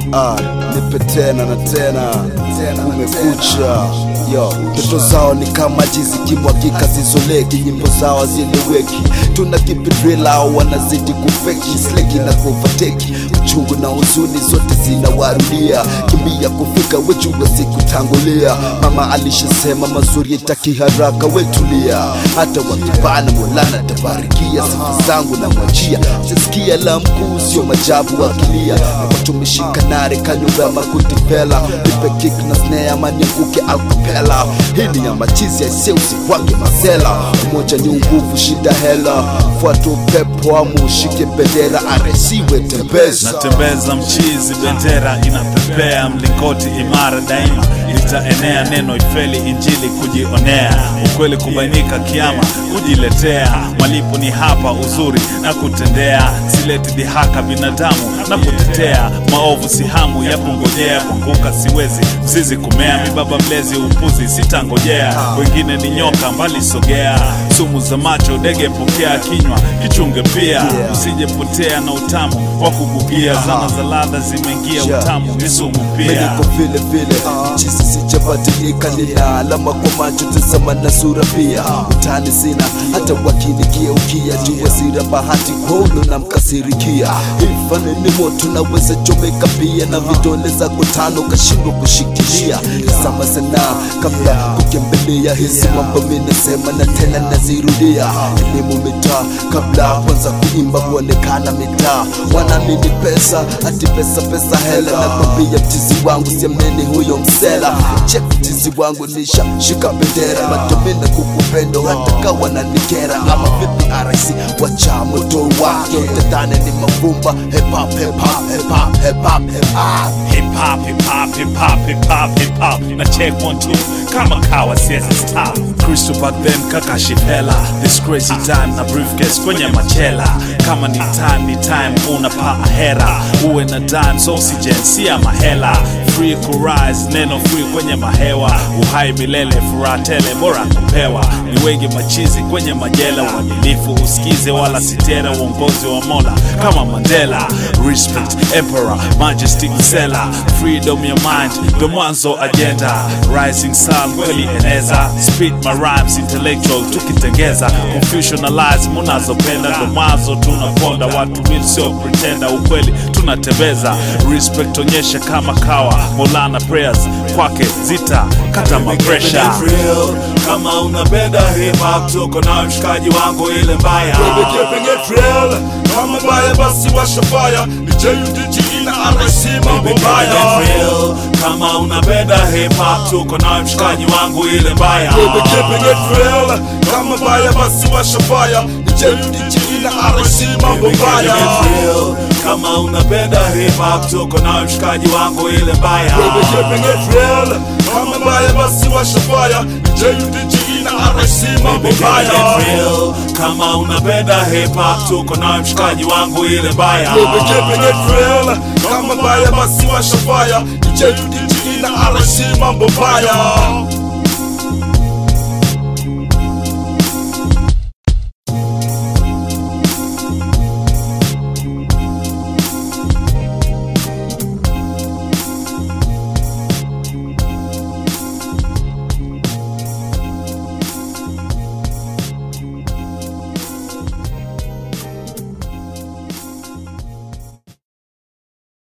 ah, nipe tena na tena kumekucha yo ndoto zao ni kama jizi kimwagika zizoleki nyimbo zao zieleweki tuna kipidrila wanazidi kufeki sleki na kuovateki uchungu na huzuni zote zinawarudia kimbia kufika wejua sikutangulia mama alishasema mazuri yataki haraka wetulia hata wakibana molana tabarikia sifa zangu na mwachia sisikia la mkuu sio majabu wakilia tumeshika nare kanyumba ya makuti pela nipe kick na snare ama nianguke alkapela hii ni ya machizi aiseusi wake mazela umoja ni nguvu shida hela fuata upepo amu ushike bendera aresiwe tembeza natembeza mchizi bendera inapepea mlingoti imara daima litaenea neno ifeli injili kujionea ukweli kubainika kiama kujiletea malipo ni hapa uzuri na kutendea sileti dhihaka binadamu na kutetea maovu si hamu ya kungojea kuanguka siwezi mzizi kumea mibaba mlezi upuzi sitangojea wengine ni nyoka mbali sogea sumu za macho dege pokea kinywa kichunge pia usijepotea na utamu wa kubugia zana za ladha zimeingia Yeah. utamu ni sumu pia Meniko vile vile chizi sijabadilika, nina alama kwa macho, tazama na sura pia. Utani sina hata wakinigeukia, jua sira bahati kwaulo na mkasirikia. Ifani ni moto naweza chomeka pia, na vidole zako tano kashindwa kushikilia. Tazama sana kabla kukimbilia, hizi mambo minasema na tena nazirudia. Elimu mitaa kabla kwanza kuimba kuonekana mitaa, wanamini pesa ati pesa pesa hela, nakwambia mtizi wangu siamini huyo msela. Check mtizi wangu nisha shika bendera, matomina kukupendo hata kawa na nikera. Ama vipi RIC wacha moto wake, utadhani ni mavumba. Hip hop hip hop hip hop hip hop hip hop hip hop hip hop hip hop hip hop hip hop na check one two kama kawa siwezi stop Crystal back then kaka shipela this crazy time na briefcase kwenye machela kama ni time ni time unapaa hera uwe na dance oxygen si ya mahela free kurise neno free kwenye mahewa uhai milele furaha tele bora kupewa ni wengi machizi kwenye majela uadilifu usikize wala sitera uongozi wa mola kama mandela respect emperor majesty msela freedom ya mind ndo mwanzo agenda rising sun kweli eneza speed my rhymes intellectual tukitengeza confusion na lies munazopenda ndo mwanzo tunaponda watu real sio pretenda ukweli tunatembeza respect onyesha kama kawa molana prayers kwake zita kata mapresha real kama unapenda hip hop tuko na mshikaji wangu ile mbaya Baby keeping it real kama mbaya basi washa fire ni JUDG na RIC mambo Baby, keep mbaya it real. kama unapenda hip hop tuko na mshikaji wangu ile mbaya Baby keeping it real kama mbaya basi washa fire ni JUDG na RIC mambo Baby, keep mbaya it real. kama unapenda hip hop tuko na mshikaji wangu ile mbaya Baby keeping it real kama mbaya basi washa fire ni JUDG na RIC mambo Baby, keep mbaya it real. kama unapenda hip hop tuko na mshikaji wangu ile mbaya Baby keeping it real kama mbaya basi washa fire ni JUDG na RIC mambo mbaya